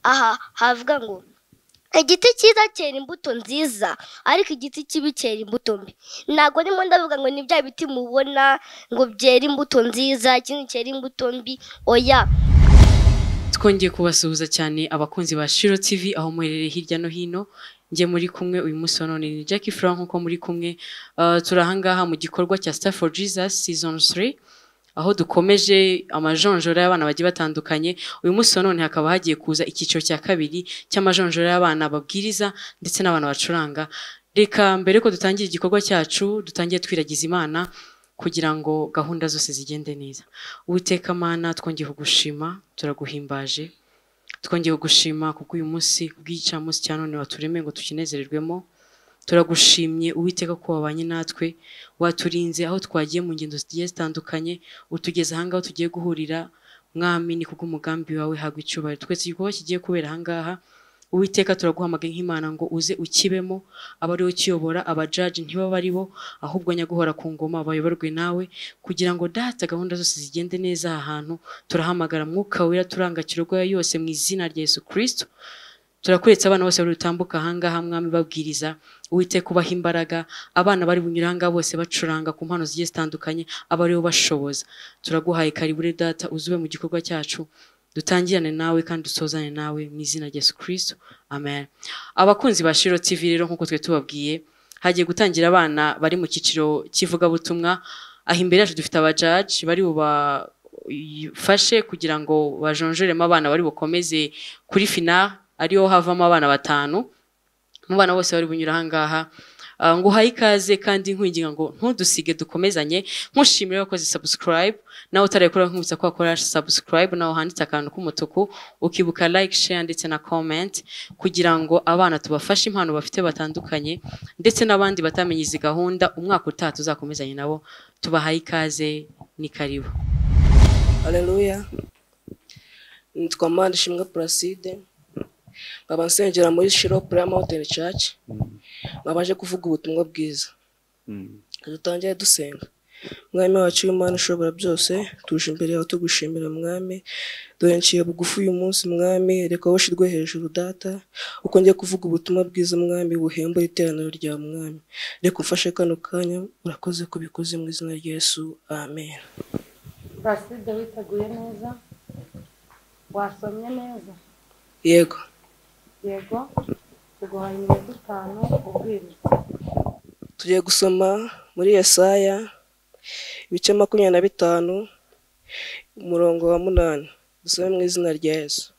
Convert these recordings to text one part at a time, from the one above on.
aha havuga ngo igiti cyiza cyera imbuto nziza ariko igiti kibi cyera imbuto mbi ntabwo ndimo ndavuga ngo ni bya biti mubona ngo byera imbuto nziza ikindi cyera imbuto mbi oya twongeye kubasuhuza cyane abakunzi ba shiro tv aho muherereye hirya no hino njye muri kumwe uyu munsi wa none ni Jackie Frank nkuko muri kumwe Uh, turi ahangaha mu gikorwa cya Star for Jesus season 3 aho dukomeje amajonjora y'abana bagiye batandukanye uyu munsi wa none hakaba hagiye kuza icyiciro cya kabiri cy'amajonjora y'abana babwiriza ndetse n'abantu bacuranga reka mbere ko dutangira igikorwa cyacu dutangiye twiragiza imana kugira ngo gahunda zose zigende neza uwiteka mana twongeye kugushima turaguhimbaje twongeye kugushima kuko uyu munsi ubw'igicamunsi cya none waturemeye ngo tukinezererwemo turagushimye uwiteka ko wabanye natwe waturinze aho twagiye mu ngendo zigiye zitandukanye utugeze ahangaha aho tugiye guhurira mwami ni kubwo umugambi wawe hagwa icyubahiro twese igikorwa kigiye kubera ahangaha uwiteka turaguhamagaye nk'imana ngo uze ukibemo aba ari we ukiyobora abajaji ntibaba ari bo ahubwo nyaguhora ku ngoma bayoborwe nawe kugira ngo data gahunda zose zigende neza aha hantu turahamagara mwuka wera turanga kirogoya yose mu izina rya yesu kristo turakuretse abana bose bari butambuka ahangaha mwami babwiriza uwiteka ubaha imbaraga abana bari bunyura ahangaha bose bacuranga ku mpano zigiye zitandukanye aba ari bo bashoboza turaguhaye karibure data uzube mu gikorwa cyacu dutangirane nawe kandi dusozane nawe mu izina rya yesu kristo amen abakunzi ba shiro tv rero nk'uko twe tubabwiye hagiye gutangira abana bari mu cyiciro cy'ivugabutumwa aha imbere yacu dufite abajaji bari bubafashe kugira ngo bajonjoremo abana bari bukomeze kuri fina ariyo havamo abana batanu mu bana bose bari bunyura ahangaha Ah, nguhaye ikaze kandi nkwinginga ngo ntudusige dukomezanye nkushimire wakoze subscribe nawe utarekura nkwibutsa ko wakora subscribe nawe handitse akantu k'umutuku ukibuka like share ndetse na comment kugira ngo abana tubafashe impano bafite batandukanye ndetse n'abandi batamenye izi gahunda umwaka utaha tuzakomezanye nabo tubahaye ikaze ni karibu Haleluya. Nitwa Manishimwe Placide. Nkaba nsengera muri Shiro Prayer Mountain Church. Nkaba nje kuvuga ubutumwa bwiza. Dutangire dusenga. Mwami wacu w'Imana ushobora byose, tuje imbere yawe tugushimira mwami. Dore nciye bugufi uyu munsi mwami, reka woshirwe hejuru data. Uko ngiye kuvuga ubutumwa bwiza mwami buhembura iteraniro rya mwami. Reka umfashe kano kanya, urakoze kubikoze mu izina rya Yesu. Amen. Placide witeguye neza wasomye neza Yego. yego tuguhaye iminota itanu ubwiriza tugiye gusoma muri Yesaya ibice makumyabiri na bitanu umurongo wa munani dusome mu izina rya Yesu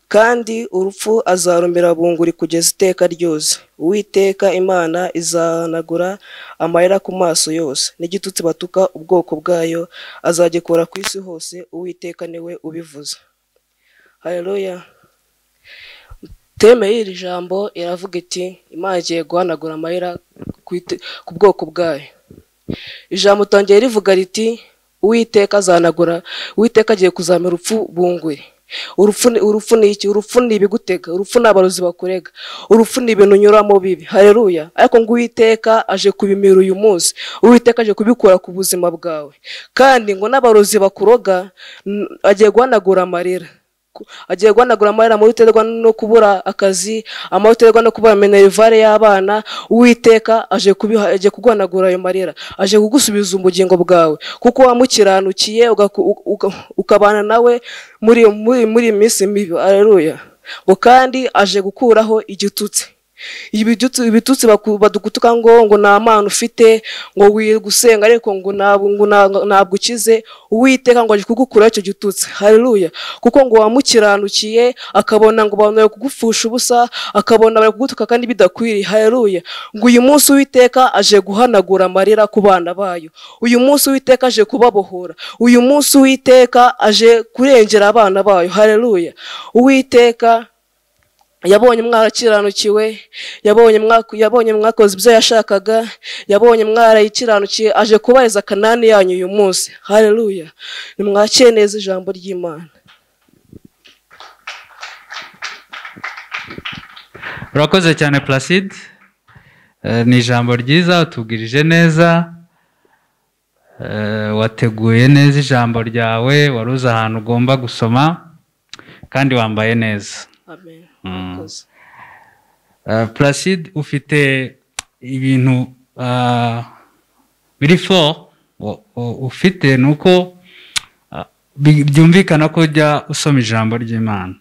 kandi urupfu azarumira bunguri kugeza iteka ryose uwiteka imana izahanagura amarira ku maso yose n'igitutsi batuka ubwoko bwayo azagikora ku isi hose uwiteka niwe ubivuze hareruya teme y'iri jambo iravuga iti imana igiye guhanagura amarira ku ite- ku bwoko bwayo ijambo utangiye rivuga riti uwiteka azanagura uwiteka agiye kuzamura urupfu bunguri urupfu ni urupfu ni iki urupfu ni ibigutega urupfu ni abarozi bakurega urupfu ni ibintu unyuramo bibi hareruya ariko ngo uwiteka aje kubimira uyu munsi uwiteka aje kubikura ku buzima bwawe kandi ngo n'abarozi bakuroga n- agiye guhanagura amarira ku- agiye guhanagura amarira amahitwa no kubura akazi amahitwa no kubura minerivare y'abana uwiteka aje kubiha- agiye kuguhanagura ayo marira aje kugusubiza ubugingo bwawe kuko wamukiranukiye ugaku- u- uga- ukabana nawe muri muri muri iyi minsi mibi areruya ngo kandi aje gukuraho igitutsi ibitutsi ibitutsi baku- badugutuka ngo ngo nta mpano ufite ngo wirirwa usenga ariko ngo ntabwo ngo ntabwo- ntabwo ukize uwiteka ngo aje kugukuraho icyo gitutsi haleluya kuko ngo wamukiranukiye akabona ngo abantu bari kugupfusha ubusa akabona bari kugutuka kandi bidakwiriye haleluya ngo uyu munsi uwiteka aje guhanagura amarira ku bana bayo uyu munsi uwiteka aje kubabohora uyu munsi uwiteka aje kurengera abana bayo haleluya uwiteka yabonye mwarakiranukiwe yabonye mwaku- yabonye mwakoze ibyo yashakaga yabonye mwarayikiranukiye aje kubariza kanani yanyu uyu munsi haleluya nimwakire neza ijambo ry'imana urakoze cyane placide Eh, ni ijambo ryiza utubwirije neza Eh, wateguye neza ijambo ryawe wari uzi ahantu ugomba gusoma kandi wambaye neza amen Mm. murakoze Uh, Placide ufite ibintu uh, biri fo ufite ni uko uh, bi- byumvikana ko ujya usoma ijambo ry'imana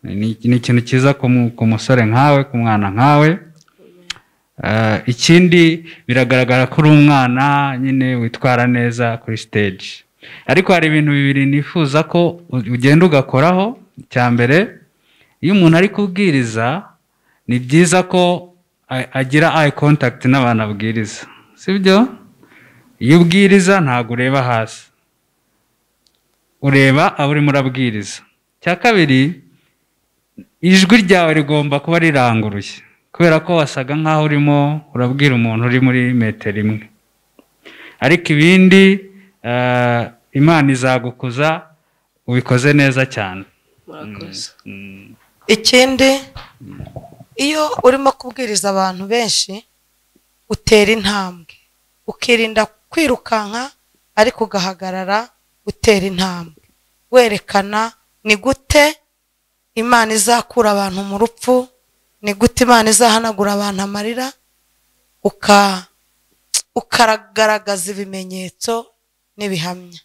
ni ni ikintu cyiza ku mu- ku musore nkawe ku mwana nkawe Uh, ikindi biragaragara ko uri umwana nyine witwara neza kuri stage ariko hari ibintu bibiri nifuza ko u- ugenda ugakoraho icya mbere iyo umuntu ari kubwiriza ni byiza ko a- agira eye contact n'abantu abwiriza sibyo iyo ubwiriza ntabwo ureba hasi ureba abo urimo urabwiriza cya kabiri ijwi ryawe rigomba kuba riranguruye kubera ko wasaga nk'aho urimo urabwira umuntu uri muri metero imwe ariko ibindi eh, imana izagukuza ubikoze neza cyane murakoze Mm. ikindi iyo urimo kubwiriza abantu benshi utera intambwe ukirinda kwirukanka ariko ugahagarara utera intambwe werekana ni gute imana izakura abantu mu rupfu ni gute imana izahanagura abantu amarira uka ukaragaragaza ibimenyetso n'ibihamya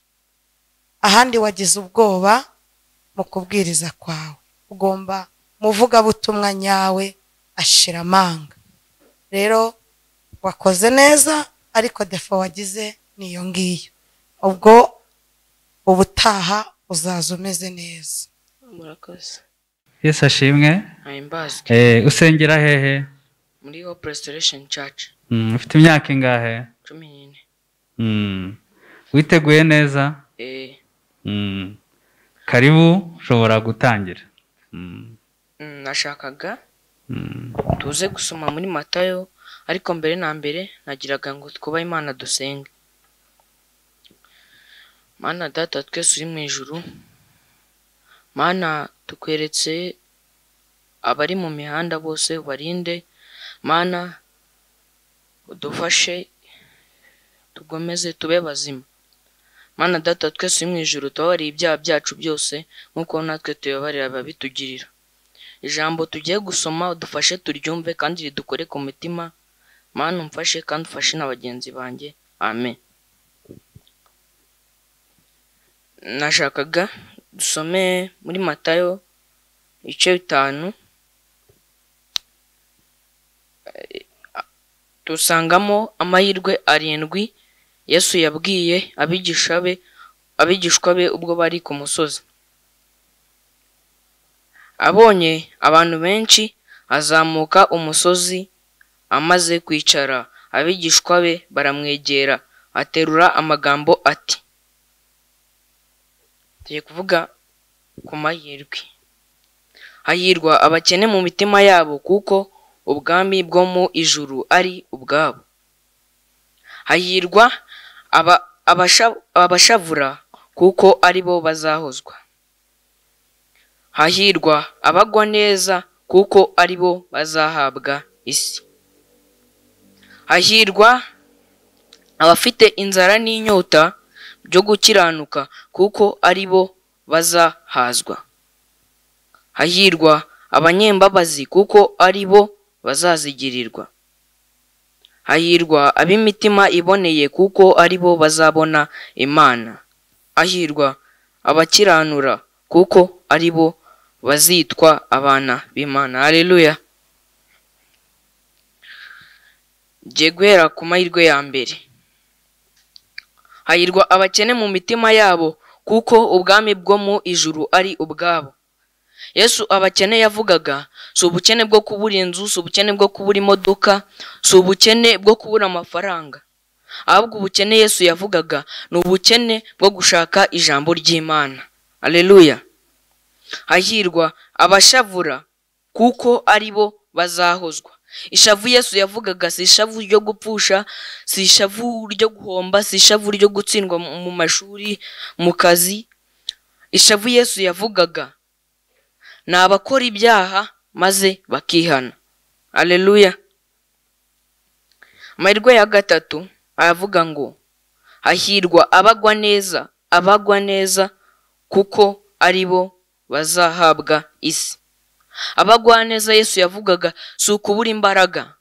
ahandi wagize ubwoba mu kubwiriza kwawe ugomba muvugabutumwa nyawe ashira amanga rero wakoze neza ariko defo wagize niyo ngiyo ubwo ubutaha uzaza umeze neza murakoze yesu ashimwe ahimbazwe Eh, usengera hehe muri hope restoration church Mm, ufite imyaka ingahe cumi n'ine Mm. witeguye neza eh Mm. karibu ushobora gutangira Mm. mm, nashakaga Mm. tuze gusoma muri matayo ariko mbere na mbere nagiraga ngo twubahe imana dusenge mana data twese uri mu ijuru mana tukweretse abari mu mihanda bose ubarinde mana udufashe tugomeze tube bazima mana data twese uri mu ijuru tubabarire ibyaha byacu byose nk'uko natwe tubabarira ababitugirira ijambo tugiye gusoma udufashe turyumve kandi ridukore ku mitima mana umfashe kandi ufashe na bagenzi banjye amen nashakaga dusome muri matayo ibice bitanu Eh, dusangamo amahirwe arindwi yesu yabwiye abigisha be abigishwa be ubwo bari ku musozi abonye abantu benshi azamuka umusozi amaze kwicara abigishwa be baramwegera aterura amagambo ati tugiye kuvuga ku mahirwe hahirwa abakene mu mitima yabo kuko ubwami bwo mu ijuru ari ubwabo hahirwa aba- abasha- abashavura kuko ari bo bazahozwa hahirwa abagwa neza kuko ari bo bazahabwa isi hahirwa abafite inzara n'inyota byo gukiranuka kuko ari bo bazahazwa hahirwa abanyembabazi kuko ari bo bazazigirirwa hahirwa ab'imitima iboneye kuko ari bo bazabona imana hahirwa abakiranura kuko ari bo bazitwa abana b'imana hareruya ngiye guhera ku mahirwe ya mbere hahirwa abakene mu mitima yabo kuko ubwami bwo mu ijuru ari ubwabo yesu abakene yavugaga si ubukene bwo kubura inzu si ubukene bwo kubura imodoka si ubukene bwo kubura amafaranga ahubwo ubukene yesu yavugaga ni ubukene bwo gushaka ijambo ry'imana aleluya hahirwa abashavura kuko ari bo bazahozwa ishavu yesu yavugaga si ishavu ryo gupfusha si ishavu ryo guhomba si ishavu ryo gutsindwa mu mu mashuri mu kazi ishavu yesu yavugaga ni abakora ibyaha maze bakihana aleluya amahirwe ya gatatu aravuga ngo hahirwa abagwa neza abagwa neza kuko ari bo bazahabwa isi abagwaneza yesu yavugaga si ukubura imbaraga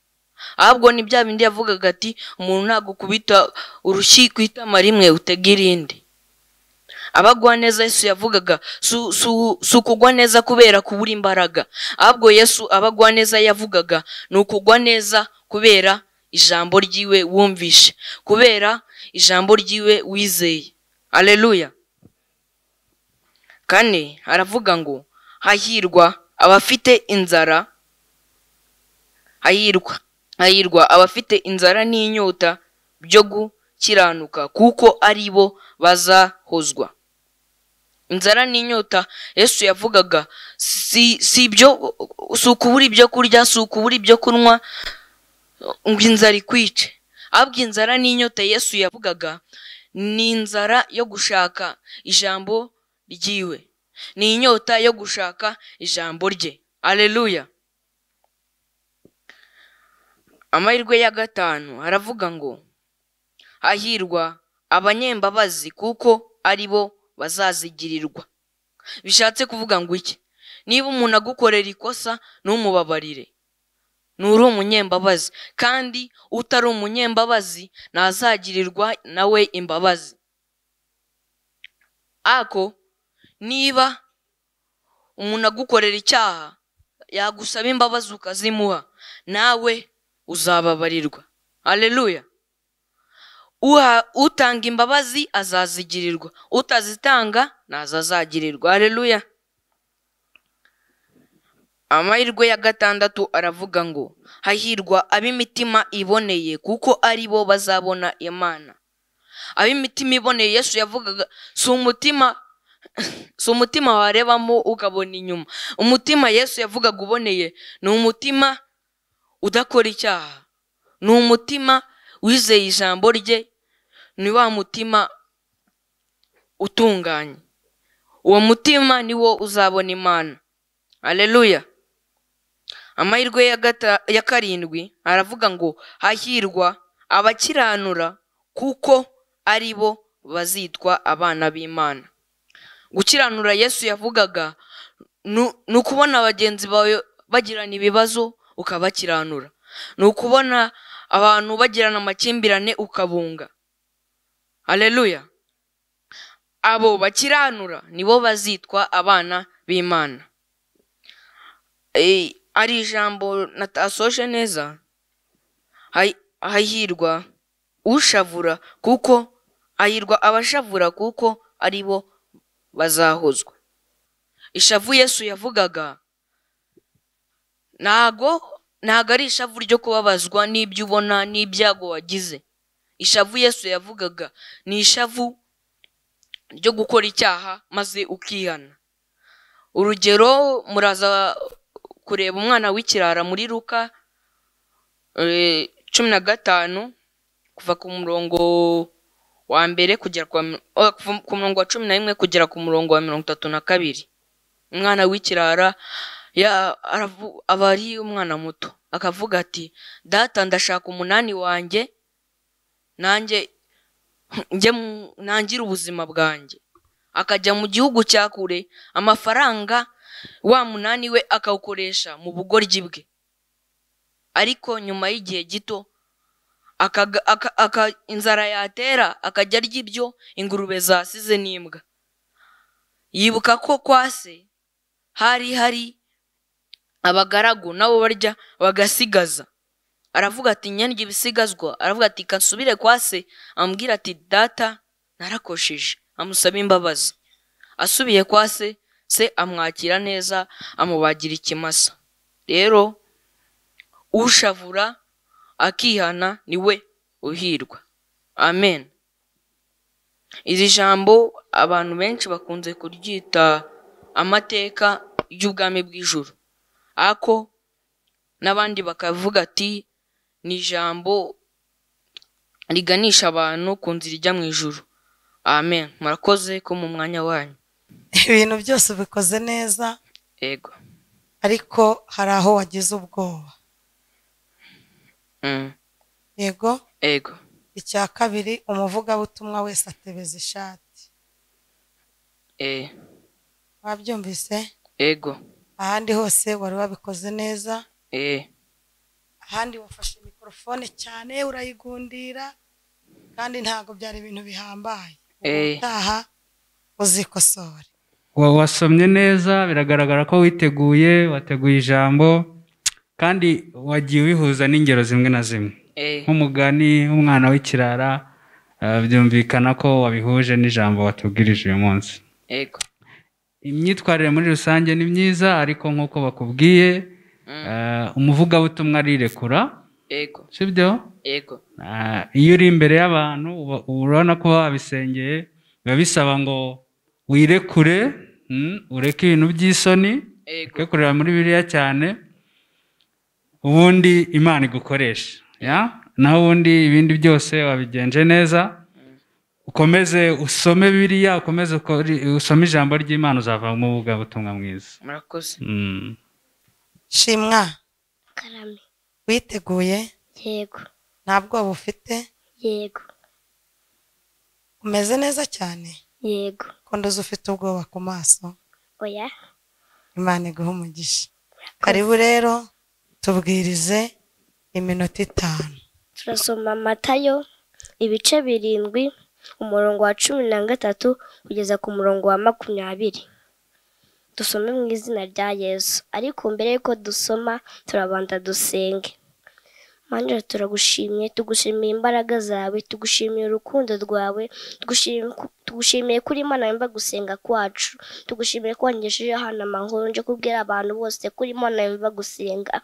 ahubwo ni bya bindi yavugaga ati umuntu ntagukubita urushyi ku itama rimwe utega irindi abagwa neza yesu yavugaga su- su- si ukugwa neza kubera kubura imbaraga ahubwo yesu abagwa neza yavugaga ni ukugwa neza kubera ijambo ry'iwe wumvishe kubera ijambo ry'iwe wizeye aleluya kane aravuga ngo hahirwa abafite inzara hahirwa hahirwa abafite inzara n'inyota byo gukiranuka kuko ari bo bazahozwa inzara n'inyota yesu yavugaga si si ibyo si ukubura ibyo kurya si ukubura ibyo kunywa ngo inzara ikwice ahubwo inzara n'inyota yesu yavugaga ni inzara yo gushaka ijambo ryiwe ni inyota yo gushaka ijambo rye aleluya amahirwe ya gatanu aravuga ngo hahirwa abanyembabazi kuko ari bo bazazigirirwa bishatse kuvuga ngo iki niba umuntu agukorera ikosa ntumubabarire nturi umunyembabazi kandi utari umunyembabazi ntazagirirwa nawe imbabazi ako niba umuntu agukorera icyaha yagusaba imbabazi ukazimuha nawe uzababarirwa aleluya uha utanga imbabazi azazigirirwa utazitanga nazo azagirirwa hareruya amahirwe ya gatandatu aravuga ngo hahirwa ab'imitima iboneye kuko ari bo bazabona imana ab'imitima iboneye yesu yavugaga si umutima si umutima warebamo ukabona inyuma umutima yesu yavugaga uboneye ni umutima udakora icyaha ni umutima wizeye ijambo rye ni wa mutima utunganye uwo mutima ni wo uzabona imana aleluya amahirwe ya gata- ya karindwi aravuga ngo hahirwa abakiranura kuko ari bo bazitwa abana b'imana gukiranura yesu yavugaga nu- ni ukubona bagenzi bawe bagirana ibibazo ukabakiranura ni ukubona abantu bagirana amakimbirane ukabunga aleluya abo bakiranura nibo bazitwa abana b'imana Eh, ari ijambo natasoje neza Hayi- hahirwa ushavura kuko hahirwa abashavura kuko ari bo bazahozwa ishavu yesu yavugaga ntago ntago ari ishavu ryo kubabazwa n'ibyo ubona n'ibyago wagize ishavu yesu yavugaga ni ishavu ryo gukora icyaha maze ukihana urugero muraza kureba umwana w'ikirara muri ruka eh, cumi na gatanu kuva ku murongo wa mbere kugera ku wa mi- oh, kuva ku murongo wa cumi na rimwe kugera ku murongo wa mirongo itatu na kabiri umwana w'ikirara ya- aravu- aba ari umwana muto akavuga ati data ndashaka umunani wanjye nanjye njye mu- nangire ubuzima bwanjye akajya mu gihugu cya kure amafaranga wa munani we akawukoresha mu bugoryi bwe ariko nyuma y'igihe gito akaga- aka- aka- inzara yatera akajya arya ibyo ingurube zasize n'imbwa yibuka ko kwa se hari hari abagaragu nabo barya bagasigaza aravuga ati nyandya ibisigazwa aravuga ati kansubire kwa se amubwira ati data narakosheje amusaba imbabazi asubiye kwa se se amwakira neza amubagira ikimasa rero ushavura akihana niwe uhirwa amen iri jambo abantu benshi bakunze kuryita amateka y'ubwami bw'ijuru ako n'abandi bakavuga ati ni ijambo riganisha abantu ku nzira ijya mu ijuru amen murakoze ko mu mwanya wanyu ibintu byose ubikoze neza yego ariko hari aho wagize ubwoba Mm, yego yego icya kabiri umuvugabutumwa wese atebeza ishati eh wabyumvise ego ahandi hose wari wabikoze neza eh ahandi wafashe mikorofone cyane urayigundira kandi ntabwo byari ibintu bihambaye eh utaha uzikosore Wa- wasomye neza biragaragara ko witeguye wateguye ijambo kandi wagiye wihuza n'ingero zimwe na zimwe eh nk'umugani umwana w'ikirara eh, byumvikana ko wabihuje n'ijambo watubwirije uyu munsi ego imyitwarire muri rusange ni myiza ariko nk'uko bakubwiye eh, umuvugabutumwa arirekura ego sibyo ego Ah, iyo uri imbere y'abantu uba- uba urabona ko babisengeye biba bisaba ngo wirekure mm, ureke ibintu by'isoni ego twe kureba muri biriya cyane ubundi imana igukoresha ya naho ubundi ibindi byose wabigenje neza ukomeze usome biriya ukomeze ukore- usome ijambo ry'imana uzava mu buvugabutumwa mwiza murakoze Mm. shimwa karame witeguye yego nta bwoba ufite yego umeze neza cyane yego ko ndoze ufite ubwoba ku maso oya imana iguha umugisha karibu rero tubwirize iminota itanu turasoma matayo ibice birindwi umurongo wa cumi na gatatu kugeza ku murongo wa makumyabiri dusome mu izina rya yesu ariko mbere y'uko dusoma turabanza dusenge manjira turagushimye tugushimiye imbaraga zawe tugushimiye urukundo rwawe tugushim- tugushimiye kuri imana yumva gusenga kwacu tugushimiye ko wangejeje hano amahoro nje kubwira abantu bose kuri imana yumva gusenga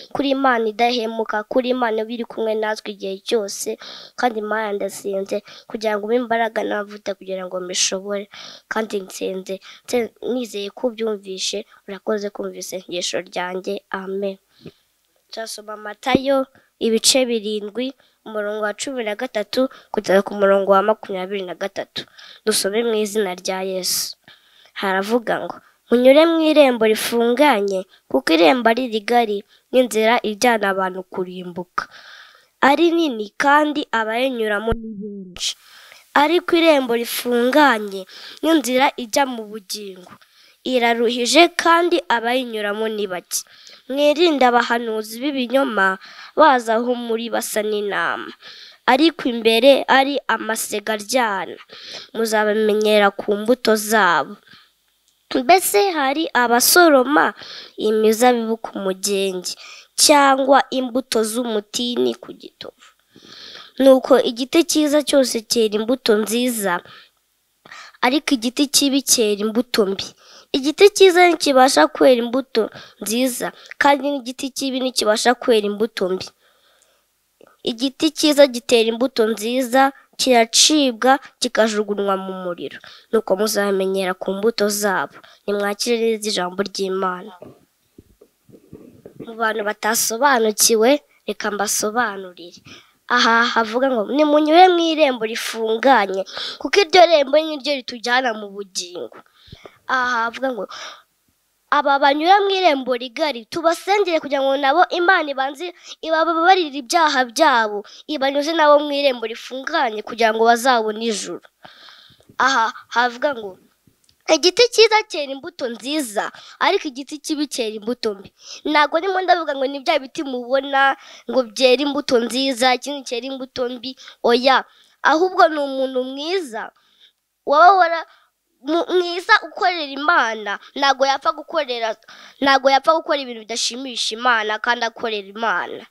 kuri imana idahemuka kuri imana iba iri kumwe natwe igihe cyose kandi imana ndasenze kugira ngo umpe imbaraga n'amavuta kugira ngo mbishobore kandi nsenze nse- nizeye ko ubyumvishe urakoze kumva isengesho ryanjye amen turasoma amatayo ibice birindwi umurongo wa cumi na gatatu kugeza ku murongo wa makumyabiri na gatatu dusome mu izina rya yesu haravuga ngo munyure mu irembo rifunganye kuko irembo ari rigari n'inzira ijyana abantu kurimbuka ari nini kandi abayinyuramo ni benshi ariko irembo rifunganye n'inzira ijya mu bugingo iraruhije kandi abayinyuramo ni bake mwirinde abahanuzi b'ibinyoma baza aho muri basa n'inama ariko imbere ari amasega aryana muzabamenyera ku mbuto zabo mbese hari abasoroma imizabibu ku mugenge cyangwa imbuto z'umutini ku gitovu nuko igiti cyiza cyose cyera imbuto nziza ariko igiti kibi cyera imbuto mbi igiti cyiza ntikibasha kwera imbuto nziza kandi n'igiti kibi ntikibasha kwera imbuto mbi igiti cyiza gitera imbuto nziza kiracibwa kikajugunywa mu muriro nuko muzamenyera ku mbuto zabo nimwakire neza ijambo ry'imana mu bantu batasobanukiwe reka mbasobanurire aha havuga ngo nimunyure mu irembo rifunganye kuko iryo rembo ni ryo ritujyana mu bugingo aha havuga ngo aba banyura mu irembo rigari tubasengere kugira ngo nabo imana ibanze ibababarire ibyaha byabo ibanyuze nabo mu irembo rifunganye kugira ngo bazabone ijuru aha havuga ngo igiti cyiza cyera imbuto nziza ariko igiti kibi cyera imbuto mbi ntabwo ndimo ndavuga ngo ni bya biti mubona ngo byera imbuto nziza ikindi cyera imbuto mbi oya ahubwo ni umuntu mwiza waba wara mu- mwiza ukorera imana ntabwo yapfa gukorera ntabwo yapfa gukora ibintu bidashimisha imana kandi akorera imana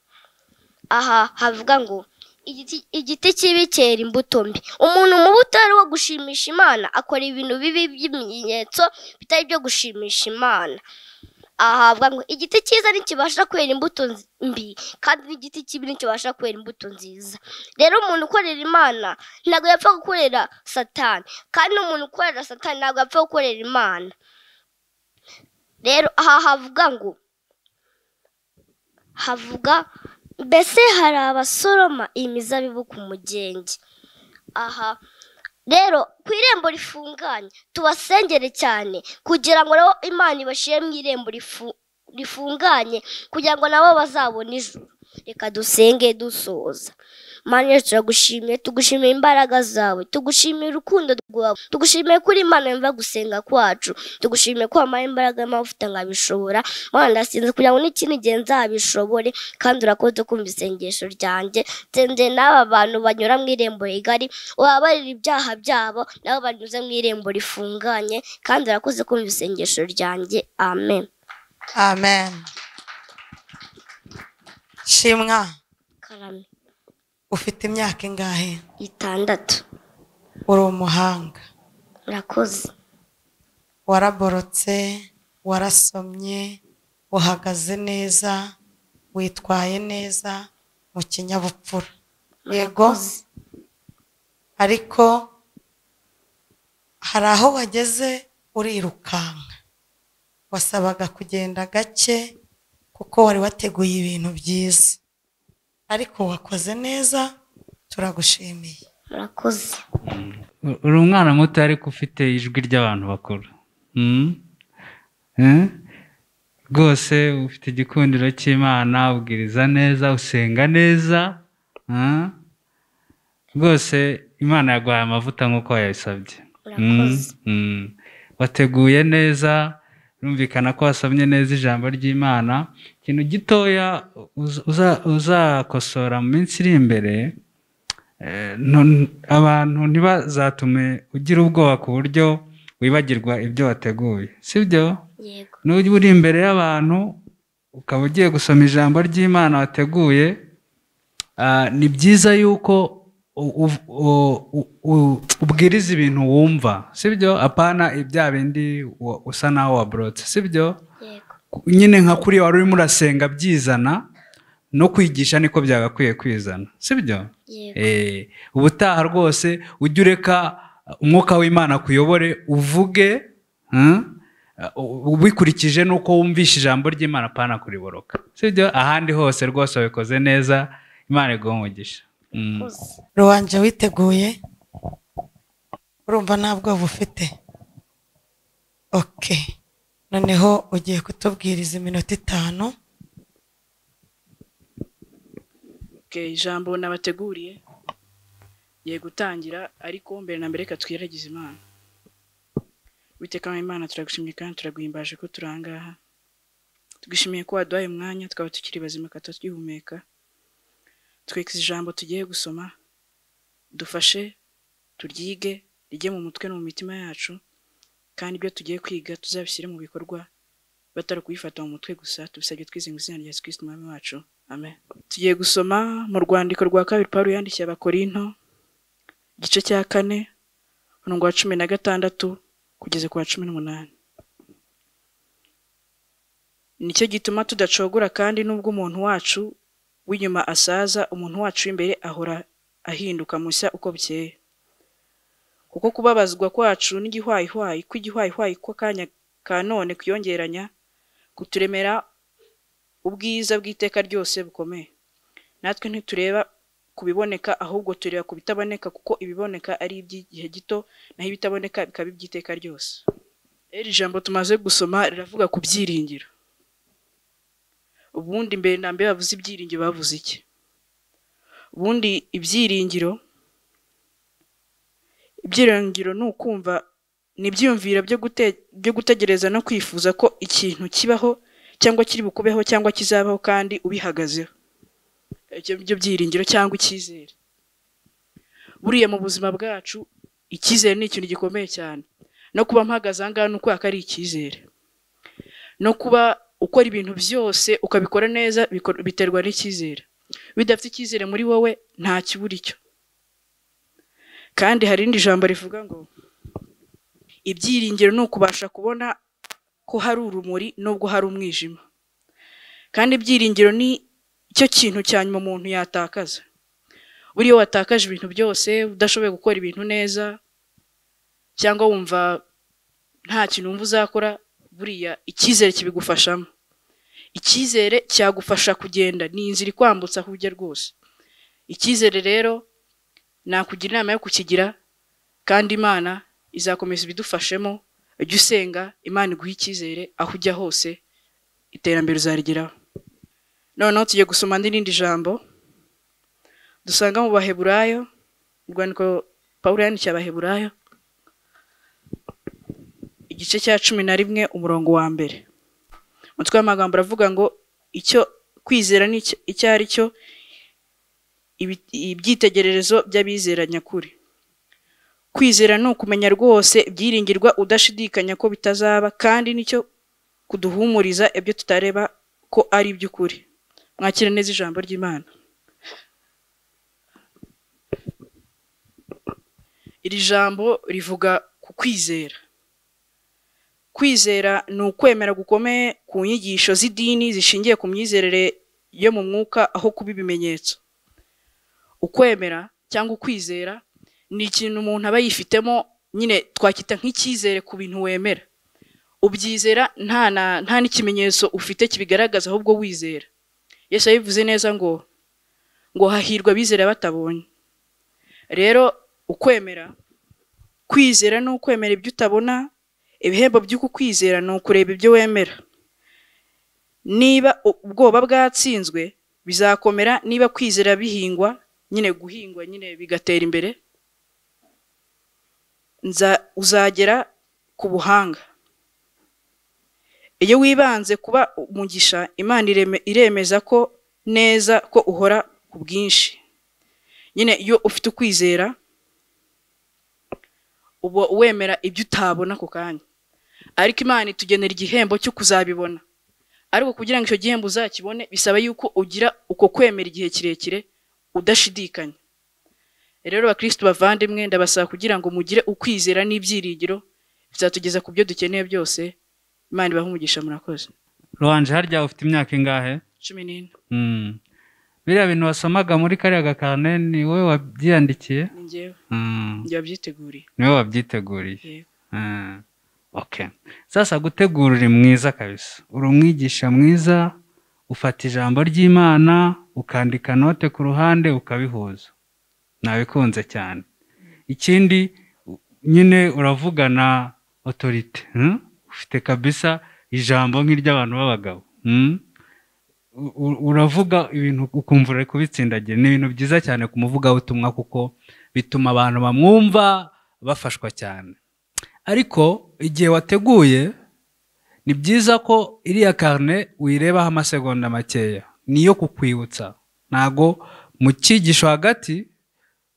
aha havuga ngo igiti- igiti kibi cyera imbuto mbi umuntu mubi utari wo gushimisha imana akora ibintu bibi by'ibimenyetso bitari byo gushimisha imana aha havuga ngo igiti cyiza ntikibasha kwera imbuto nzi- mbi kandi n'igiti kibi ntikibasha kwera imbuto nziza rero umuntu ukorera imana ntabwo yapfa gukorera satani kandi n'umuntu ukorera satani ntabwo yapfa gukorera imana rero aha havuga ngo havuga mbese hari abasoroma imizabibu ku mugenge aha rero ku irembo rifunganye tubasengere cyane kugira ngo nabo imana ibashyire mu irembo rifu- rifunganye kugira ngo nabo bazabone ijuru reka dusenge dusoza Mana Yesu turagushimiye tugushimiye imbaraga zawe tugushimiye urukundo rwawe tugushimiye kuri Imana yumva gusenga kwacu tugushimiye ko wampaye imbaraga mpamvu ufite nkabishobora Mana ndasinze kugira ngo n'ikindi gihe nzabishobore kandi urakoze kumva isengesho ryanjye nsenze n'aba bantu banyura mu irembo rigari ubabarira ibyaha byabo nabo banyuze mu irembo rifunganye kandi urakoze kumva isengesho ryanjye amen amen shimwa karame ufite imyaka ingahe itandatu uri umuhanga urakoze waraborotse warasomye uhagaze neza witwaye neza mu kinyabupfura yego ariko hari aho wageze urirukanka wasabaga kugenda gake kuko wari wateguye ibintu byiza ariko wakoze neza turagushimiye murakoze uri umwana muto ariko ufite ijwi ry'abantu bakuru Mm? Eh? rwose ufite igikundiro cy'imana ubwiriza neza usenga neza Ah? rwose imana yaguhaye amavuta nk'uko yayisabye Mm, Murakoze. mm. wateguye neza rumvikana ko wasomye neza ijambo ry'imana ikintu gitoya uz- uza- uzakosora mu minsi iri imbere Eh, ntu- abantu ntibazatume ugira ubwoba ku buryo wibagirwa ibyo wateguye sibyo yego n'ujya uri imbere y'abantu ukaba ugiye gusoma ijambo ry'imana wateguye ah, ni byiza yuko u- u- u- u- u- ubwiriza ibintu wumva sibyo apana ibya bindi wa- usa naho waborotse sibyo yego nyine nka kuri wari urimo urasenga byizana no kwigisha niko byagakwiye kwizana sibyo yego Eh, ubutaha rwose ujye ureka umwuka w'imana kuyobore uvuge hmm, u- ubikurikije n'uko wumvishe ijambo ry'imana pana kuriboroka sibyo ahandi hose rwose wabikoze neza imana iguha umugisha Mm. ruwanje witeguye urumva nta bwoba ufite oke noneho ugiye kutubwiriza iminota itanu Okay, ijambo nabateguriye ye gutangira ariko mbere na mbere reka twiragize imana witeka imana turagushimye kandi turaguhimbaje ko turi aha ngaha twishimiye ko waduhaye umwanya twaba tukiri bazima kandi tugihumeka twikize ijambo tugiye gusoma dufashe turyige rijye mu mutwe no mu mitima yacu kandi ibyo tugiye kwiga tuzabishyire mu bikorwa batari kubifata mu mutwe gusa tubisabye twize mu izina rya Yesu Kristo umwami wacu amen tugiye gusoma mu rwandiko rwa kabiri Pawulo yandikiye abakorinto igice cya kane umurongo wa cumi na gatandatu kugeza ku wa cumi n'umunani nicyo gituma tudacogora kandi n'ubwo umuntu wacu w'inyuma asaza umuntu wacu w'imbere ahora ahinduka mushya uko bukeye kuko kubabazwa kwacu n'igihwayihwayi kw'igihwayihwayi kw'akanya ka none kwiyongeranya kuturemera ubwiza bw'iteka ryose bukomeye natwe ntitureba ku biboneka ahubwo tureba ku bitaboneka kuko ibiboneka ari iby'igihe gito naho ibitaboneka bikaba iby'iteka ryose iri jambo tumaze gusoma riravuga ku byiringiro ubundi mbere na mbere bavuze ibyiringiro bavuze iki ubundi ibyiringiro ibyiringiro ni ukumva ni ibyiyumviro byo gute- byo gutegereza no kwifuza ko ikintu kibaho cyangwa kiri bukubeho cyangwa kizabaho kandi ubihagazeho ibyo byo byiringiro cyangwa icyizere buriya mu buzima bwacu icyizere ni ikintu gikomeye cyane no kuba mpagaze aha ngaha ni ukwera ko ari icyizere no kuba ukora ibintu byose ukabikora neza bikor- biterwa n'icyizere bidafite icyizere muri wowe nta kibura icyo kandi hari irindi jambo rivuga ngo ibyiringiro ni ukubasha kubona ko hari urumuri nubwo hari umwijima kandi ibyiringiro ni cyo kintu cya nyuma umuntu yatakaza buriya iyo watakaje ibintu byose udashoboye gukora ibintu neza cyangwa wumva nta kintu wumva uzakora buriya icyizere kibigufashamo icyizere cyagufasha kugenda ni inzira ikwambutsa aho ujya rwose icyizere rero nakugira inama yo kukigira kandi imana izakomeza ibidufashemo ujye usenga imana iguhe icyizere aho ujya hose iterambere uzarigeraho noneho tugiye gusoma n'irindi jambo dusanga mu baheburayo urwandiko pawulo yandikiye abaheburayo igice cya cumi na rimwe umurongo wa mbere umutwe w'amagambo aravuga ngo icyo kwizera ni icyo- icyo ari cyo ibi- ibyitegererezo by'abizera nyakuri kwizera ni ukumenya rwose byiringirwa udashidikanya ko bitazaba kandi nicyo kuduhumuriza ibyo tutareba ko ari iby'ukuri mwakire neza ijambo ry'imana iri jambo rivuga ku kwizera kwizera ni ukwemera gukomeye ku nyigisho z'idini zishingiye ku myizerere yo mu mwuka aho kuba ibimenyetso ukwemera cyangwa ukwizera ni ikintu umuntu aba yifitemo nyine twakwita nk'icyizere ku bintu wemera ubyizera nta na nta n'ikimenyetso ufite kibigaragaza ahubwo wizera yesu yabivuze neza ngo ngo hahirwa abizera batabonye rero ukwemera kwizera ni ukwemera ibyo utabona ibihembo by'uku kwizera ni ukureba ibyo wemera niba u- ubwoba bwatsinzwe bizakomera niba kwizera bihingwa nyine guhingwa nyine bigatera imbere nza uzagera ku buhanga iyo wibanze kuba umugisha imana ireme- iremeza ko neza ko uhora ku bwinshi nyine iyo ufite ukwizera uba wemera ibyo utabona ako kanya ariko imana itugenera igihembo cyo kuzabibona ariko kugira ngo icyo gihembo uzakibone bisaba yuko ugira uko kwemera igihe kirekire udashidikanya rero bakristo bavandimwe ndabasaba kugira ngo mugire ukwizera n'ibyiringiro bizatugeza ku byo dukeneye byose imana ibahe umugisha murakoze ruhanje harya ufite imyaka ingahe cumi n'ine Mm. biriya bintu wasomaga muri kariya gakane ni wowe wabyiyandikiye ni njyewe Mm. njye wabyiteguriye niwe wabyiteguriye Yego. Mm. okay sasa gutegura uri mwiza kabisa uri umwigisha mwiza ufata ijambo ry'imana ukandika note ku ruhande ukabihuza nabikunze cyane ikindi u- nyine uravugana otorite hmm? ufite kabisa ijambo nk'iry'abantu b'abagabo hmm? U- u- uravuga ibintu ukumva uri kubitsindagira ni ibintu byiza cyane ku muvugabutumwa kuko bituma abantu bamwumva bafashwa cyane ariko igihe wateguye ni byiza ko iriya karine uyirebaho amasegonda makeya niyo kukwibutsa ntago mu cyigisho hagati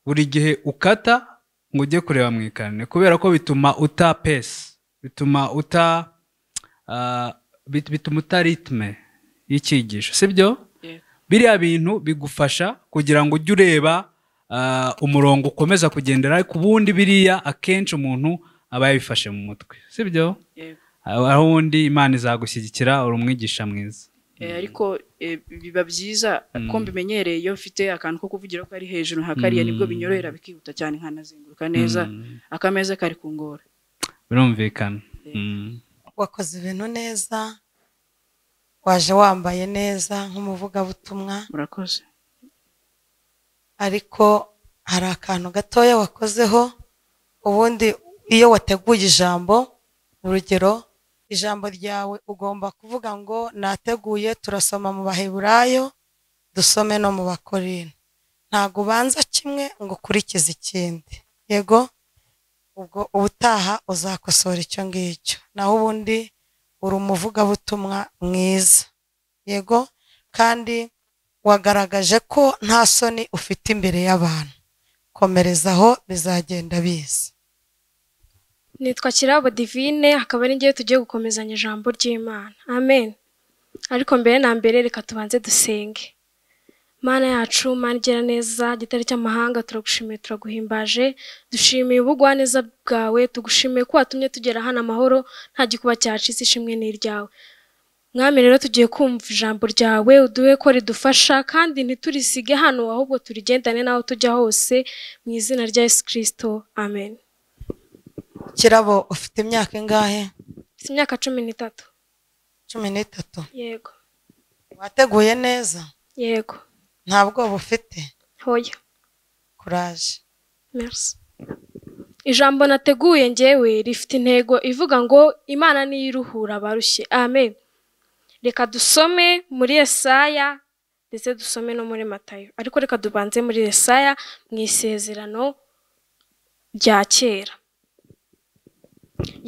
buri gihe ukata ngo ujye kureba mu ikarine kubera ko bituma uta pesi bituma uta ah, bit- bituma uta ritme y'icyigisho sibyo Yego. biriya bintu bigufasha kugira ngo ujye ureba ah, umurongo ukomeza kugendera ku bundi biriya akenshi umuntu aba yabifashe mu mutwe sibyo yego aho undi imana izagushyigikira uri umwigisha mwiza Eh, ariko eh, biba byiza ko mbimenyereye iyo mfite akantu ko kuvugira ko ari hejuru nka kariya nibwo binyorohera bikihuta cyane nkanazenguruka neza akameza kari ku ngora birumvikana Mm. wakoze ibintu neza waje wambaye neza nk'umuvugabutumwa murakoze ariko hari akantu gatoya wakozeho ubundi iyo wateguye ijambo urugero ijambo ryawe ugomba kuvuga ngo nateguye turasoma mu baheburayo dusome no mu bakorino ntabwo ubanza kimwe ngo ukurikize ikindi yego ubwo ubutaha uzakosora icyo ngicyo naho ubundi uri umuvugabutumwa mwiza yego kandi wagaragaje ko nta soni ufite imbere y'abantu komerezaho bizagenda biza nitwa kirabo divine akaba ari ngewe tugiye gukomezanya ijambo ry'imana amen ariko mbere na mbere reka tubanze dusenge mana yacu mana igira neza gitari cy'amahanga turagushimiye turaguhimbaje dushimiye ubugwaneza bwawe tugushimiye ko watumye tugera hano amahoro nta gikuba cyacitse ishimwe n'iryawe mwami rero tugiye kumva ijambo ryawe uduhe ko ridufasha kandi ntiturisige hano ahubwo turigendane n'aho tujya hose mu izina rya yesu kirisito amen kirabo ufite imyaka ingahe mfite imyaka cumi n'itatu cumi n'itatu yego wateguye neza yego nta bwoba ufite hoya kuraje merci ijambo nateguye ngewe rifite intego ivuga ngo imana niyo iruhura abarushye amen reka dusome muri esaya ndetse dusome no muri matayo ariko reka dubanze muri Yesaya mu isezerano rya kera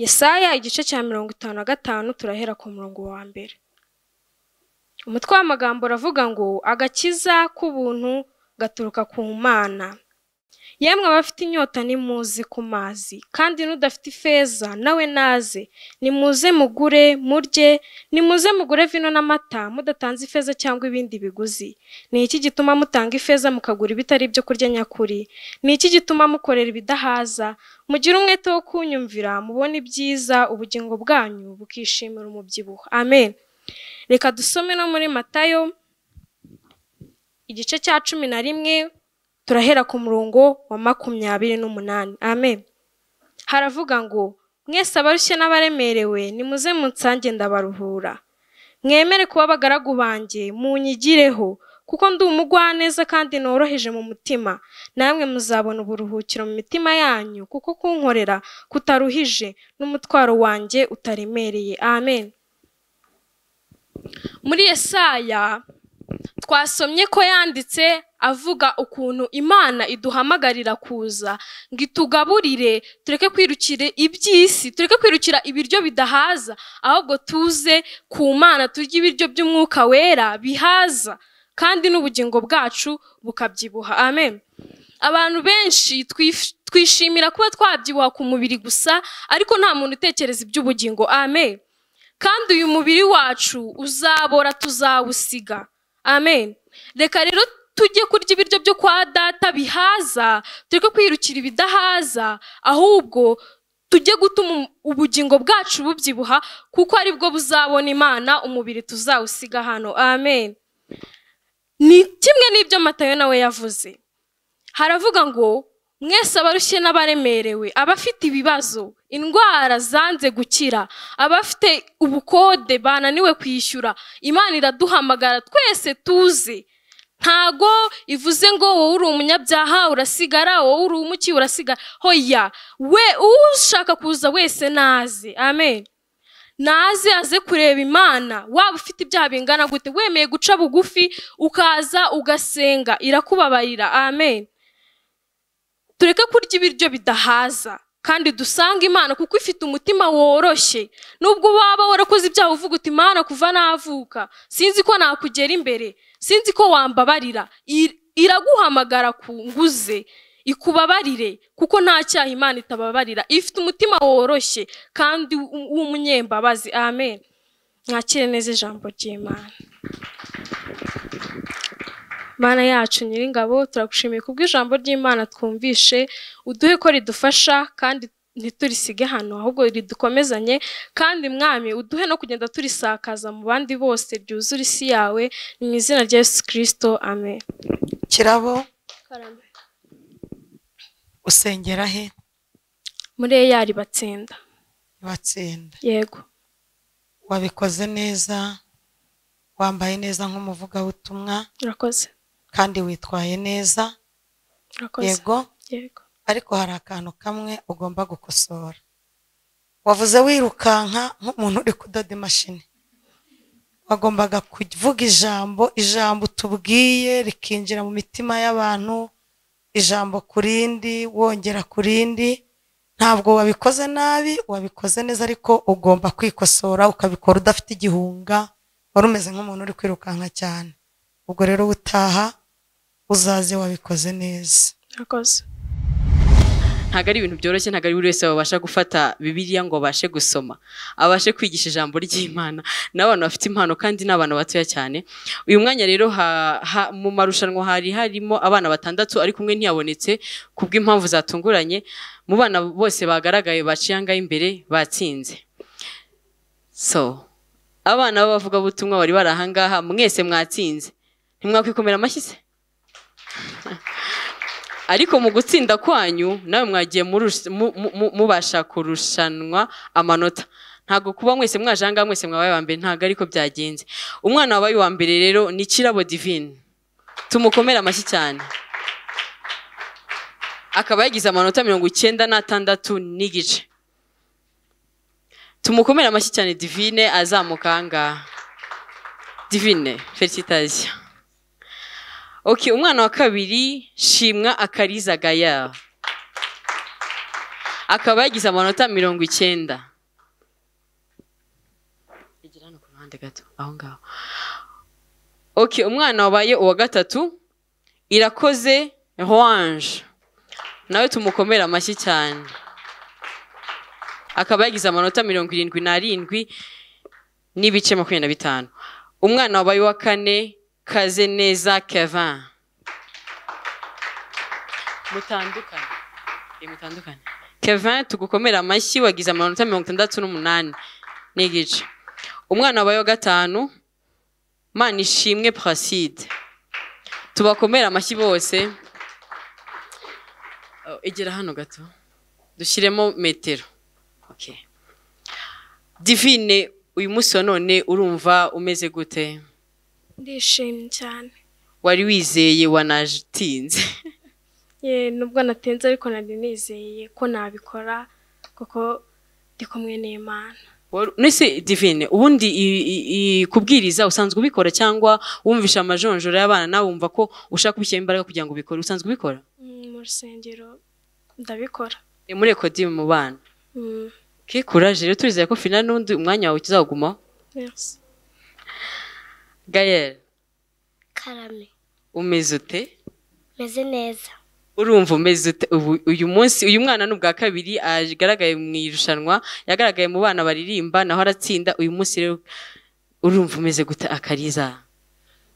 Yesaya igice cya mirongo itanu na gatanu turahera ku murongo wa mbere umutwe w'amagambo uravuga ngo agakiza k'ubuntu gaturuka ku mana yemwe abafite inyota nimuze ku mazi kandi n'udafite ifeza nawe naze nimuze mugure murye nimuze mugure vino n'amata mudatanze ifeza cyangwa ibindi biguzi ni iki gituma mutanga ifeza mukagura ibitari ibyo kurya nyakuri ni iki gituma mukorera ibidahaza mugire umwete wo kunyumvira mubone ibyiza ubugingo bwanyu bukishimira umubyibuho amen reka dusome no muri matayo igice cya cumi na rimwe turahera ku murongo wa makumyabiri n'umunani amen haravuga ngo mwese abarushye n'abaremerewe nimuze munsange ndabaruhura mwemere kuba abagaragu banjye munyigireho kuko ndi umugwaneza kandi noroheje mu mutima namwe muzabona uburuhukiro mu mitima yanyu kuko kunkorera kutaruhije n'umutwaro wanjye utaremereye amen muri Yesaya twasomye ko yanditse avuga ukuntu imana iduhamagarira kuza ngo itugaburire tureke kwirukira iby'isi tureke kwirukira ibiryo bidahaza ahubwo tuze ku mana turye ibiryo by'umwuka wera bihaza kandi n'ubugingo bwacu bukabyibuha amen abantu benshi twif- twishimira kuba twabyibuha ku mubiri gusa ariko nta muntu utekereza iby'ubugingo amen kandi uyu mubiri wacu uzabora tuzawusiga amen reka rero tujye kurya ibiryo byo kwa data bihaza tureke kwirukira ibidahaza ahubwo tujye gutuma ubugingo bwacu bubyibuha kuko aribwo buzabona imana umubiri tuzawusiga hano amen ni kimwe n'ibyo matayo nawe yavuze haravuga ngo mwese abarushye n'abaremerewe abafite ibibazo indwara zanze gukira abafite ubukode bananiwe kwishyura imana iraduhamagara twese tuze ntago ivuze ngo wowe uri umunyabyaha urasigara wowe uri umuki urasigara hoya we ushaka kuza wese naze amen naze aze kureba imana waba ufite ibyaha bingana gute wemeye guca bugufi ukaza ugasenga irakubabarira amen tureke kurya ibiryo bidahaza kandi dusange imana kuko ifite umutima woroshye nubwo waba warakoze ibyaha uvuga uti imana kuva navuka sinzi ko nakugera imbere sinzi ko wambabarira I- iraguhamagara ku nguze ikubabarire kuko nta cyaha imana itababarira ifite umutima woroshye kandi w- w'umunyembabazi amen mwakire neza ijambo ry'imana mana yacu nyiringabo turagushimiye kubw'ijambo ry'imana twumvishe uduhe ko ridufasha kandi ntiturisige hano ahubwo ridukomezanye kandi mwami uduhe no kugenda turisakaza mu bandi bose ryuzura isi yawe ni mu izina rya yesu kirisito amen kirabo usengera he muri eyari batsinda batsinda yego wabikoze neza wambaye neza nk'umuvugabutumwa urakoze kandi witwaye neza urakoze yego yego ariko hari akantu kamwe ugomba gukosora wavuze wirukanka nk'umuntu uri kudoda imashini wagombaga kuvuga ijambo ijambo utubwiye rikinjira mu mitima y'abantu ijambo ku rindi wongera ku rindi ntabwo wabikoze nabi wabikoze neza ariko ugomba kwikosora ukabikora udafite igihunga wari umeze nk'umuntu uri kwirukanka cyane ubwo rero ubutaha uzaze wabikoze neza urakoze ntabwo ari ibintu byoroshye ntabwo ari buri wese wabasha gufata bibiliya ngo abashe gusoma abashe kwigisha ijambo ry'imana ni abantu bafite impano kandi ni abana batoya cyane uyu mwanya rero ha- ha- mu marushanwa hari harimo abana batandatu ariko umwe ntiyabonetse kubw'impamvu zatunguranye mu bana bose bagaragaye baciye angahe imbere batsinze so abana b'abavugabutumwa bari bari ahangaha mwese mwatsinze ntimwakwikomera amashyi se ariko mu gutsinda kwanyu nawe mwagiye murus- mu- mu- mu- mubasha kurushanwa amanota ntabwo kuba mwese mwaje ahangaha mwese mwabaye wa mbere ntabwo ariko byagenze umwana wabaye uwa mbere rero ni kirabo divine tumukomere amashyi cyane akaba yagize amanota mirongo icyenda n'atandatu n'igice tumukomere amashyi cyane divine azamuka ahangaha divine felicitasiyo oke umwana wa kabiri shimwa akarizagaya akaba yagize amanota mirongo icyenda Egera hano ku ruhande gato aho ngaho oke umwana wabaye uwa gatatu irakoze orange nawe tumukomere amashyi cyane akaba yagize amanota mirongo irindwi n'arindwi n'ibice makumyabiri na bitanu umwana wabaye uwa kane kaze neza kevin mutandukane Eh, mutandukane kevin tugukomere amashyi wagize amanota mirongo itandatu n'umunani n'igice umwana wabaye uwa gatanu manishimwe placide tubakomere amashyi bose Oh, egera hano gato dushyiremo metero Okay. divine uyu munsi wa none urumva umeze gute ndishimye cyane wari wizeye wanatinze ye nubwo natinze ariko nari nizeye ko nabikora kuko ndi kumwe n'imana Wari- nese divine ubundi i- i- i- kubwiriza usanzwe ubikora cyangwa wumvisha amajonjora y'abana nawe wumva ko ushaka kubishyiramo imbaraga kugira ngo ubikore usanzwe ubikora Mm, mu rusengero ndabikora Ni muri ekodi mu bana Mm, ke kuraje rero turizeye ko fina n'undi umwanya wawe uzagumaho merci. gayel karame umeze ute meze neza urumva umeze ute ubu uyu munsi uyu mwana ni ubwa kabiri agaragaye mu irushanwa yagaragaye mu bana baririmba naho aratsinda uyu munsi rero urumva umeze gute akariza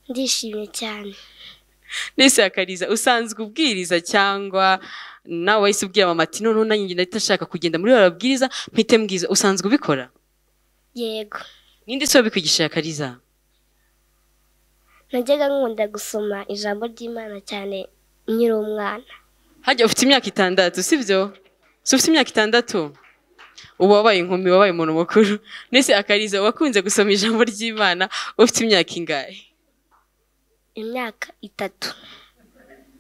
ndishimye cyane nese akariza usanzwe ubwiriza cyangwa nawe wahise ubwira mama ati noneho nanjye ndahita nshaka kugenda muri bababwiriza mpite mbwiza usanzwe ubikora yego ninde se wabikwigisha akariza najyaga nkunda gusoma ijambo ry'imana cyane nkiri umwana hajya ufite imyaka itandatu sibyo si ufite imyaka itandatu uba wabaye inkumi wabaye umuntu mukuru nese akariza wakunze gusoma ijambo ry'imana ufite imyaka ingahe imyaka itatu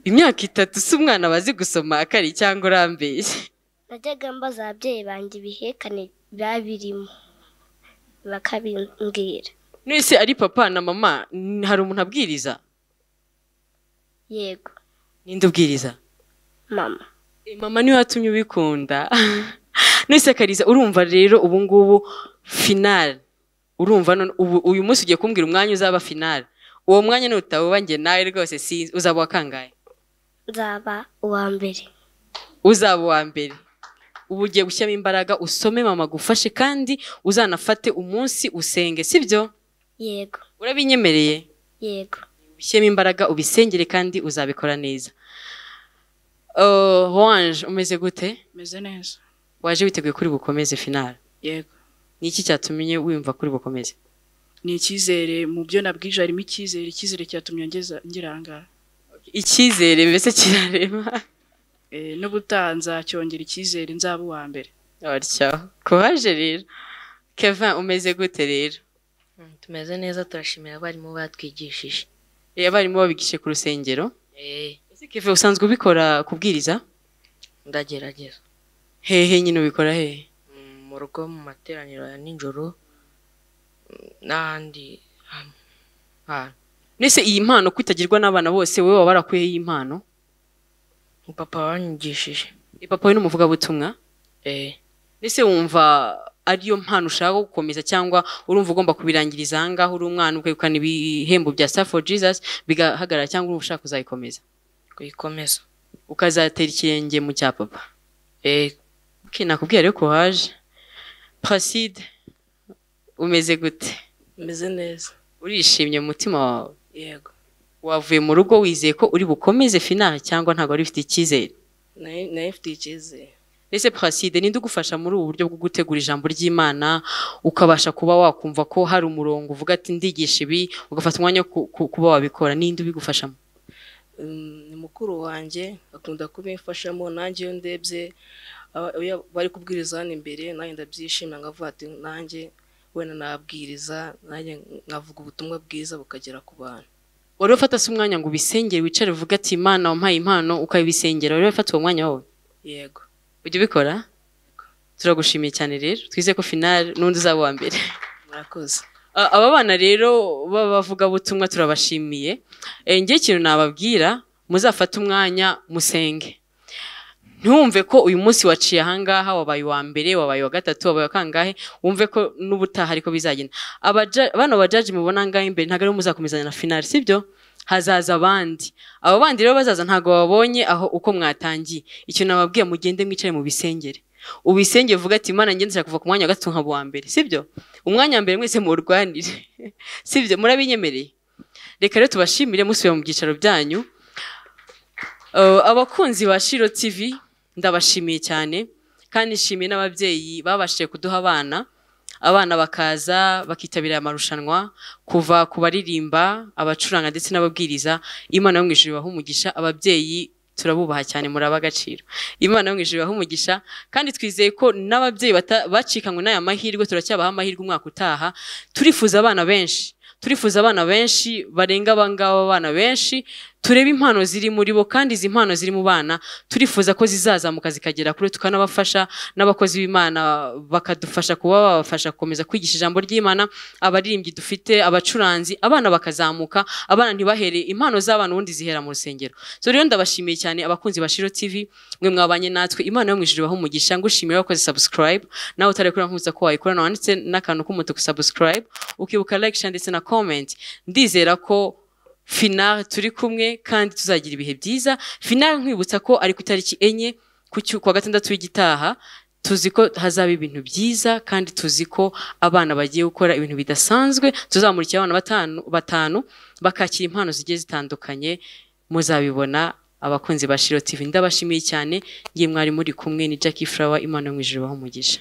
imyaka itatu si umwana bazi gusoma akari cyangwa urambeshye najyaga mbaza ababyeyi banjye ibihekane biba birimo bakabimbwira nese ari papa na mama n- hari umuntu abwiriza yego ninde ubwiriza mama Eh, mama niwe watumye ubikunda nese akariza urumva rero ubu ngubu finale urumva none ubu uyu munsi ugiye kumbwira umwanya uzaba finale uwo mwanya nutawuba njye nawe rwose sinzi uzaba uwa kangahe nzaba uwa mbere uzaba uwa mbere ubu ugiye gushyiramo imbaraga usome mama agufashe kandi uzanafate umunsi usenge sibyo yego urabinyemereye yego ushyiremo imbaraga ubisengere kandi uzabikora neza Uh, wanje umeze gute meze neza waje witeguye kuri bukomeze finale yego ni iki cyatumye wumva kuri bukomeze ni icyizere mu byo nabwije harimo icyizere icyizere cyatumye ngeza ngira aha ngaha icyizere mbese kirarema Eh, n'ubutaha nzacyongera icyizere nzaba uwa mbere batyo kuhaje rero kevin umeze gute rero Mm, tumeze neza turashimira abarimu batwigishije Eh, abarimu babigishije ku rusengero Eh, ese kevin usanzwe ubikora kubwiriza ndagerageza hehe nyine ubikora hehe Mm, mu rugo mu materaniro ya nijoro mm, n'ahandi hantu hantu. nese iyi mpano kwitagirwa n'abana bose wowe waba warakuyeho iyi mpano papa wanyigishije Eh, papa we n'umuvugabutumwa Eh, ese wumva ariyo mpano ushaka gukomeza cyangwa urumva ugomba kubirangiriza aha ngaho uri umwana ukegukana ibihembo bya star for jesus bigahagarara cyangwa urumva ushaka kuzayikomeza kuyikomeza ukazatera ikirenge mu cya papa Eh, okay, nakubwira rero ko waje placide umeze gute meze neza urishimye mu mutima wawe yego wavuye mu rugo wizeye ko uri bukomeze finale cyangwa ntabwo wari ufite icyizere nayo mfite icyizere ese placide ninde ugufasha muri ubu buryo bwo gutegura ijambo ry'imana ukabasha kuba wakumva ko hari umurongo uvuga ati ndigisha ibi ugafata umwanya wo ku- ku- kuba wabikora ninde ubigufashamo Mm, ni mukuru wanjye akunda kubimfashamo nanjye iyo ndebye aba- iyo bari kubwiriza hano imbere nanjye ndabyishimira nkavuga ati nanjye wenda nabwiriza nanjye nkavuga ubutumwa bwiza bukagera ku bantu wari ufata se umwanya ngo ubisengere wicare uvuga ati imana wampaye impano ukabisengera wari ufata uwo mwanya wawe yego ujya ubikora turagushimiye cyane rero twizeye ko finale n'undi uzaba uwa mbere murakoze Ah, aba bana rero b'abavugabutumwa turabashimiye Eh, njye ikintu nababwira muzafate umwanya musenge ntumve ko uyu munsi waciye ahangaha wabaye uwa mbere wabaye uwa gatatu wabaye wa kangahe wumve ko n'ubutaha ariko bizagenda Abaja- bano bajaji mubona angahe imbere ntabwo aribo muzakomezanya na finali sibyo hazaza abandi abo bandi rero bazaza ntabwo babonye aho uko mwatangiye icyo nababwiye mugende mwicare mu bisengere ubisenge uvuga ati imana ngende nshaka kuva ku mwanya wa gatatu nkaba uwa mbere sibyo umwanya wa mbere mwese muwurwanire sibyo murabinyemereye reka rero tubashimire musubira mu byicaro byanyu Uh, abakunzi ba shiro tv ndabashimiye cyane kandi nshimiye n'ababyeyi babashije kuduha abana abana bakaza bakitabira aya marushanwa kuva ku baririmba abacuranga ndetse n'ababwiriza imana yo mu ijuru ibaha umugisha ababyeyi turabubaha cyane muri ab'agaciro imana yo mu ijuru ibaha umugisha kandi twizeye ko n'ababyeyi bata- bacikanywe n'aya mahirwe turacyabaha amahirwe umwaka utaha turifuza abana benshi turifuza abana benshi barenga abangaba abana benshi turebe impano ziri muri bo kandi izi mpano ziri mu bana turifuza ko zizazamuka zikagera kure tukanabafasha n'abakozi b'imana bakadufasha kuba babafasha gukomeza kwigisha ijambo ry'imana abaririmbyi dufite abacuranzi abana bakazamuka abana ntibahere impano z'abana ubundi zihera mu rusengero so rero ndabashimiye cyane abakunzi ba shiro tv mwe mwabanye natwe imana yo mu ijuru ibahe umugisha ngushimira wakoze subscribe nawe utarekura nkuza ko wayikorana wanditse n'akantu k'umutuku subscribe ukibuka like share ndetse na comment ndizera ko finale turi kumwe kandi tuzagira ibihe byiza finale nkwibutsa ko ari ku itariki enye ku cyu- kuwa gatandatu w'igitaha tuzi ko hazaba ibintu byiza kandi tuzi ko abana bagiye gukora ibintu bidasanzwe tuzamurikira abana batanu, batanu bakakira impano zigiye zitandukanye muzabibona abakunzi ba shiro tv ndabashimiye cyane ngiye mwari muri kumwe ni jackie flower imana yo mu ijuru ibahe umugisha